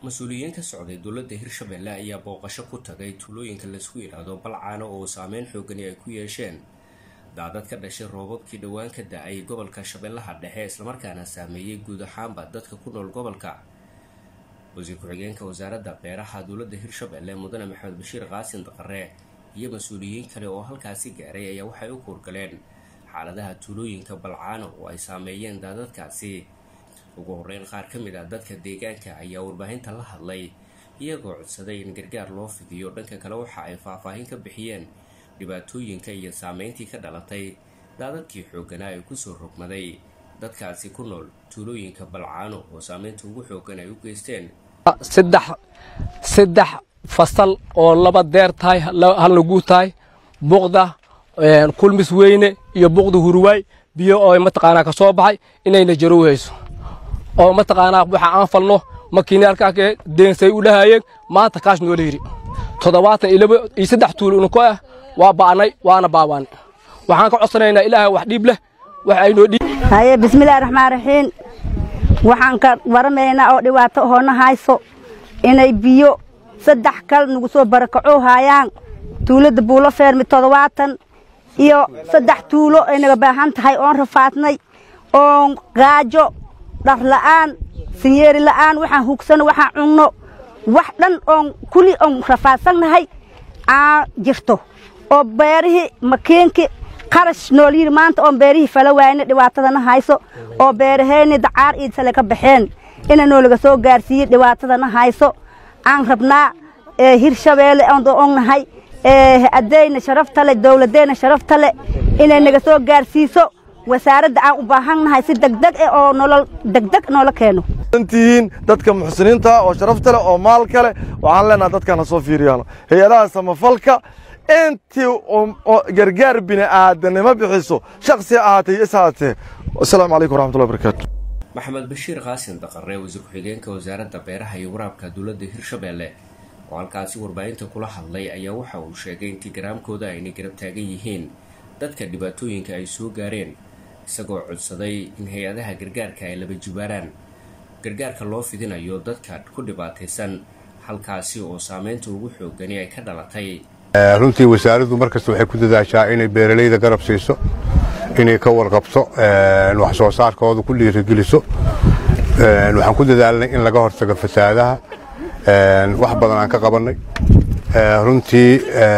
mas-uuliyiin ka socday dowladda hirshabelle ayaa booqasho ku tagay tuulooyinka laisku yidhaahdo balcaano oo saameyn xoogani ay ku yeesheen daadad ka dhashay roobabkii dhowaan ka da-ay gobolka shabeellaha dhexe islamarkaana saameeyey guud ahaanba dadka ku nool gobolka wasiir ku-xigeenka wasaaradda beeraha dowladda hirshabelle mudane maxamed bashiir qaasin daqare iyo mas-uuliyiin kale oo halkaasi gaaray ayaa waxay u kuurgaleen xaaladaha tuulooyinka balcaano oo ay saameeyeen daadadkaasi ugu horeyn qaar ka mid ah dadka deegaanka ayaa warbaahinta la hadlay iyagoo codsaday in gargaar loo fidiyo dhanka kale waxa ay faahfaahin ka bixiyeen dhibaatooyinka iyo saameyntii ka dhalatay daadadkii xooganaa ee kusoo rogmaday dadkaasi ku nool tuulooyinka balcaano oo saameynta ugu xoogan ay u geysteen saddex saddex fasal oo laba deer tahay halna guud tahay buqda kulmis weyne iyo buqda hurwaay biyo oo mataqaanaa ka soo baxay inayna jarow hayso oo mataqaanaa waxa aan falno makiinaalkaake deensay u dhahayeen maanta kaash noola yidhi toddobaatan iyo laba iyo saddex tuulo unko ah waa ba'nay waana baabaanay waxaan ka codsanaynaa ilaahay wax dhiib leh wax aynoo dhiib haye bismillaahi raxmaan raxiim waxaan ka waramaynaa oo dhibaato hoona hayso inay biyo saddex kal nagu soo barakacoo haayaan tuulada buulo feermi toddobaatan iyo saddex tuulo ay naga baahan tahay oon rafaadnay oon gaajo dhar la'aan sinyeeri la'aan waxaan hugsano waxaan cunno wax dhan oon kuli oon rafaadsannahay aan jirto oo beerihii makiinkii qarash nool yidhi maanta oon beerihii fala waayna dhibaatadana hayso oo beeraheenni dacaar iidsale ka baxeen ina noolaga soo gaarsiiyey dhibaatadana hayso aan rabnaa hirshabeelle oon nahay addeyna sharaftale dowladdeena sharaftale inay naga soo gaarsiiso wasaaradda aan u baahannahay si degdeg eh oo nolol degdeg noola keeno tihiin dadka muxsiniinta oo sharafta leh oo maalka leh waxaan leenaha dadkaan ha soo fiiriyaano hay-adaha samafalka intii gargaar bini'aadanimo bixiso shaksi ahaatee iyo is haatee asalaamu calaykum waraxmatullahi barakaatu maxamed bashiir qaasin daqare wasiir ku-xigeenka wasaaradda beeraha iyo waraabka dowladda hirshabelle oo halkaasi warbaahinta kula hadlay ayaa waxa uu sheegay in tigaraamkooda aynay garab taagan yihiin dadka dhibaatooyinka ay soo gaareen isagoo codsaday in hay-adaha gargaarka ay laba jibaaraan gargaarka loo fidinayo dadka ku dhibaataysan halkaasi oo saameynta ugu xoogani ay ka dhalatay runtii wasaaraddu markasta waxay ku dadaashaa inay beeralayda garab siiso inay ka warqabto wax soo saarkooda ku dhiirigeliso waxaan ku dadaalnay in laga hortago fasaadaha wax badan aan ka qabannay runtii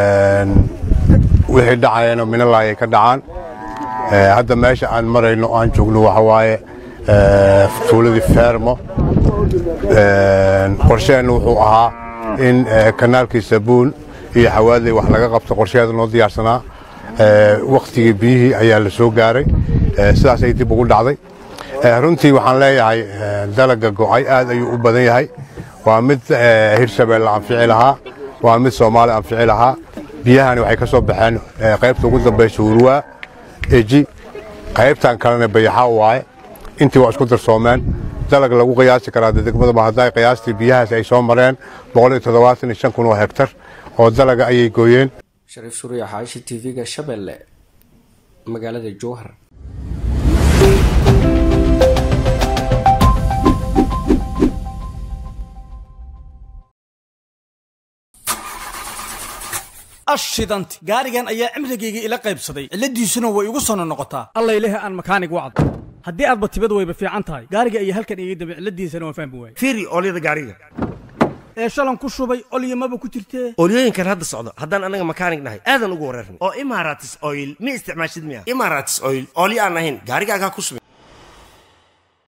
wixii dhacayana minalaayay ka dhacaan hadda meesha aan marayno aan joogno waxa waaye tuuladii feermo qorsheenna wuxuu ahaa in kanaalkii sabuun iyo xawaadley wax laga qabto qorsheeda noo diyaarsanaa wakhtigii biyihii ayaa la soo gaaray sidaasay dib ugu dhacday runtii waxaan leeyahay dalaga go'ay aad ayuu u badan yahay waa mid hirshabeelle anfici lahaa waa mid soomaali anfici lahaa biyahani waxay ka soo baxeen qaybta ugu dambaysa hurwaa eji qaybtan kalena bayaxa waaye intii waa isku darsoomeen dalag lagu qiyaasi karaa degmada hadday qiyaastii biyahaas ay soo mareen kun oo hektar oo dalaga ayay gooyeen shariif suuriya xaashi t v-ga shabeelle magaalada jowhar ashidanti gaarigan ayaa cimrigayga ila qaybsaday cilladiisuna way igu sono noqotaa allayleh aan makaanig wacdo haddii aadba tibad wayba fiican tahay gaariga ayaa halkan iga dambe cilladiisana waan fahmi waayey fiiri oolyada gaariga ee shalan ku shubay olyamaba ku jirtee oolyooyinkan hadda socdo haddaan anaga makaanig nahay aadan ugu wareerna oo imaratis oil ma isticmaashid miya imaratis oil oolyo aan ahayn gaarigaagaa ku shubay